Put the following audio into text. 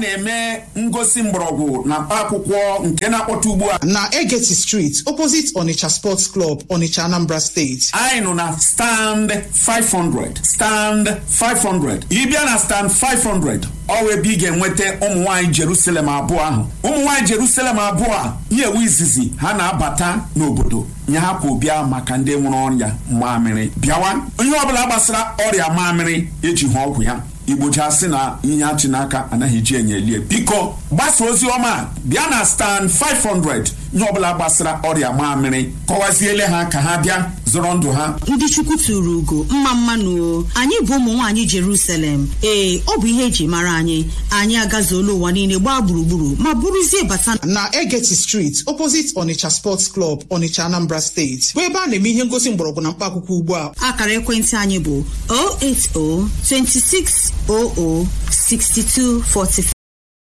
na-eme ngosi mgbọrọgwụ na mkpaakwụkwọ nke na-akpọta ugbu a na Egeti Street opposite Onitsha Sports Club Onitsha Anambra State anyị nọ na stand 500 stand 500 ịbịa na stand 500 ọwa ebe ị ga-enweta ụmụ nwaanyị Jerusalem abụọ ahụ ụmụ nwaanyị Jerusalem abụọ a ihe ewu izizi ha na-abata n'obodo nye hapụ bịa maka ndị nwere ọrịa mamịrị bịawa onye ọbụla gbasara ọrịa mamịrị eji ha ọgwụ ya igbochasị na ihe achị n'aka anaghị eji enye elie biko gbasa ozi ọma bịa na stand 500 nye ọbụla gbasara ọrịa mamịrị kọwaziele ha ka ha bịa zọrọ ndụ ha ndị chukwu tụrụ ugo mma mmanụ o anyị bụ ụmụ nwaanyị Jerusalem ee ọ bụ ihe eji mara anyị anyị agazuola ụwa niile gbaa gburugburu ma bụrụzie bata na Egeti Street opposite Onitsha Sports Club Onitsha Anambra State bụ ebe a na-eme ihe ngosi mgbọrọgwụ na mkpaakwụkwọ ugbu a akara ekwentị anyị bụ 080 26 00 62 45